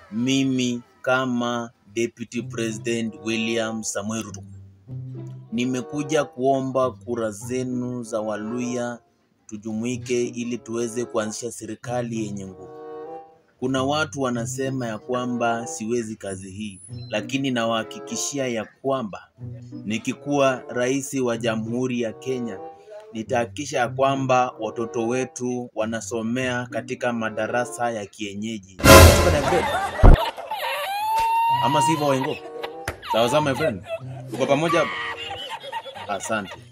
mimi kama Deputy President William Samoei Ruto nimekuja kuomba kura zenu za Waluya tujumuike ili tuweze kuanzisha serikali yenye nguvu. Kuna watu wanasema ya kwamba siwezi kazi hii, lakini nawahakikishia ya kwamba nikikuwa rais wa Jamhuri ya Kenya nitahakikisha ya kwamba watoto wetu wanasomea katika madarasa ya kienyeji. Unasema na grade? Ama sivyo Wengo? Sawa sawa my friend, tuko pamoja hapa. Asante.